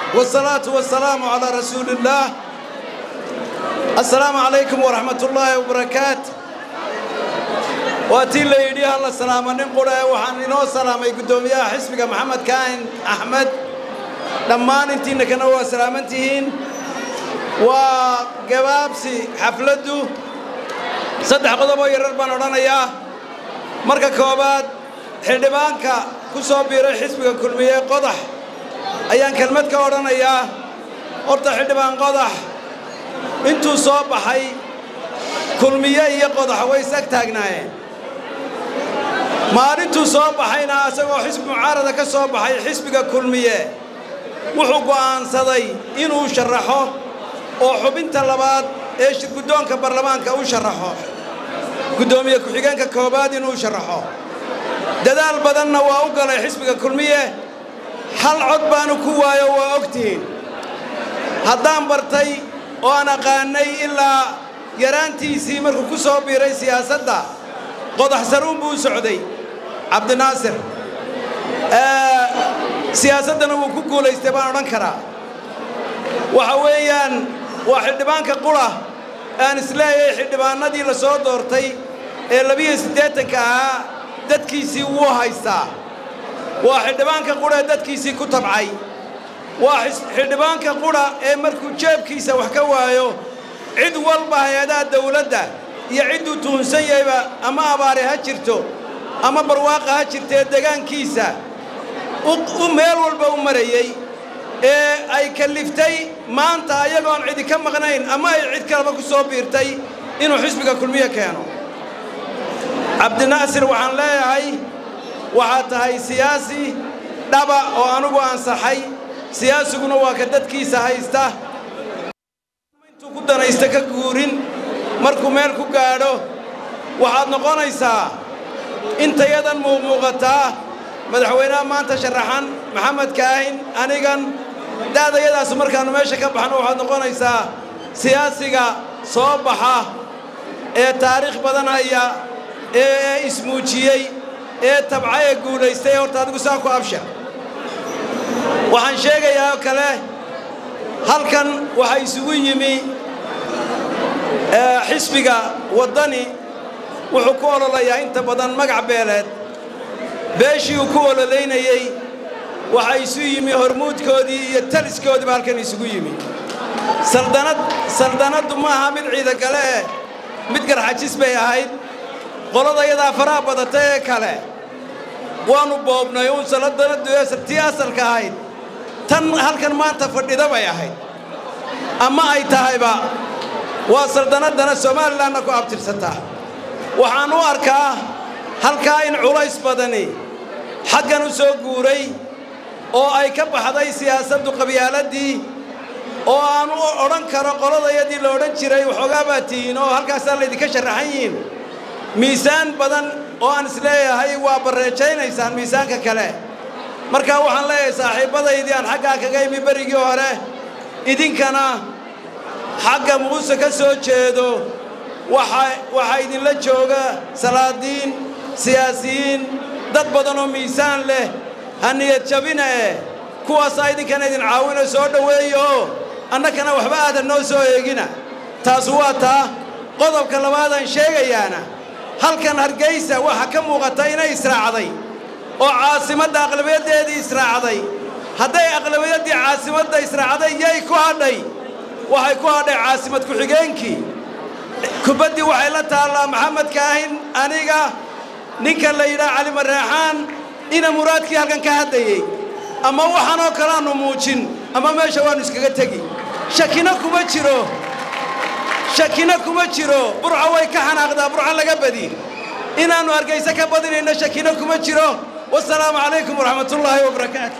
والصلاة والسلام على رسول الله السلام عليكم ورحمة الله وبركاته waatii la yidhi halla salaama nin qura ee waxaan inoo salaamay guddoomiyaha xisbiga maxamed kaahin axmed dhammaan intiinna kana waa salaaman tihiin waa gabaabsi xafladdu saddex qodoboo yarar baan odhanayaa marka koowaad xildhibaanka ku soo biiray xisbiga kulmiye qodax ayaan kelmad ka odhanayaa horta xildhibaan qodax intuu soo baxay kulmiye iyo qodax way isag taagnaayeen maalintuu soo baxayna asagoo xisbi mucaarada ka soo baxay xisbiga kulmiye wuxuu go'aansaday inuu sharaxo oo xubinta labaad ee shirguddoonka baarlamaanka u sharaxo guddoomiye ku-xigeenka koowaad inuu sharaxo dadaal badanna waa u galay xisbiga kulmiye hal cod baanu ku waayo waa ogtihiin haddaan bartay oo aan aqaanay ilaa yaraantiisii markuu ku soo biiray siyaasadda qodax saruun buu u socday cabdinaasir siyaasaddana wuu ku guulaystay baan odhan karaa waxa weeyaan waa xildhibaanka qura aan isleeyahay xildhibaanadii la soo doortay ee labiyo siddeetanka ahaa dadkiisii wuu haystaa waa xildhibaanka qura ee dadkiisii ku tabcay waa xildhibaanka qura ee markuu jeebkiisa wax ka waayo cid walba hay-adaha dawladda iyo cidduu tuhunsan yahayba ama abaare ha jirto ama barwaaqa ha jirtee degaankiisa u meel walba u marayey ee ay kalliftay maanta ayagoon cidi ka maqnayn ama ay cid kaleba ku soo biirtay inuu xisbiga kulmiye keeno cabdinaasir waxaan leeyahay waxaad tahay siyaasi dhaba oo anugu ansaxay siyaasiguna waa ka dadkiisa haysta intuu ku danaysta ka guurin markuu meel ku gaadho waxaad noqonaysaa intayadan muuqmuuqataa madaxweynaha maanta sharaxan maxamed kaahin anigan da'dayadaasu markaannu meesha ka baxno waxaad noqonaysaa siyaasiga soo baxa ee taariikh badan haya ee ismuujiyey ee tabca ee guulaystay horta adigu saa ku abshar waxaan sheegayaa oo kale halkan waxaa isugu yimi xisbiga waddani wuxuu ku ololayaa inta badan magac beeleed beeshii uu ku ololaynayey waxaa isu yimi hormuudkoodii iyo taliskoodiiba halkan isugu yimi saldanad saldanaddu ma aha mid ciidagale eh mid garxajis bay ahayd qolada yadaa faraha badata ee kale waannu boobnay uun saldanaddu tii asalka ahayd tan halkan maanta fadhida bay ahayd ama ay tahayba waa saldanaddana somalilanna ku abtirsataa waxaan u arkaa halkaa in culays badani xaggan u soo guuray oo ay ka baxday siyaasaddu qabyaaladii oo aan u odhan karo qoladayadii la odhan jiray waxoogaa baa tihiin oo halkaasaa laydinka sharaxan yihiin miisaan badan oo aan isleeyahay waa barreejaynaysaan miisaanka kale markaa waxaan leeyahay saaxiibbadaydii aan xaggaa kaga imi berigii hore idinkana xagga muuse ka soo jeedo waxaa idinla jooga salaadiin siyaasiyiin dad badan oo miisaan leh ha niyad jabina eh kuwaasaa idinkana idin caawina soo dhoweeya oo annakana waxba aadan noo soo eegina taas waa taa qodobka labaadaan sheegayaana halkan hargaysa waxaa ka muuqata inay israacday oo caasimadda aqlabiyaddeedii israacday hadday aqlabiyaddii caasimadda israacday yay ku hadhay waxay ku hadhay caasimad ku-xigeenkii kubaddii waxay la taallaa maxamed kaahin aniga ninka la yidhaha cali marreexaan ina muraadkii halkan ka haddayey ama waxaanoo kalaannu muujin ama meesha waannu iskaga tegi shakina kuma jiro shakina kuma jiro burca way ka xanaaqdaa burca laga badi inaannu hargayse ka badinayno shakina kuma jiro wasalaamu calaykum waraxmatullaahi wabarakaatu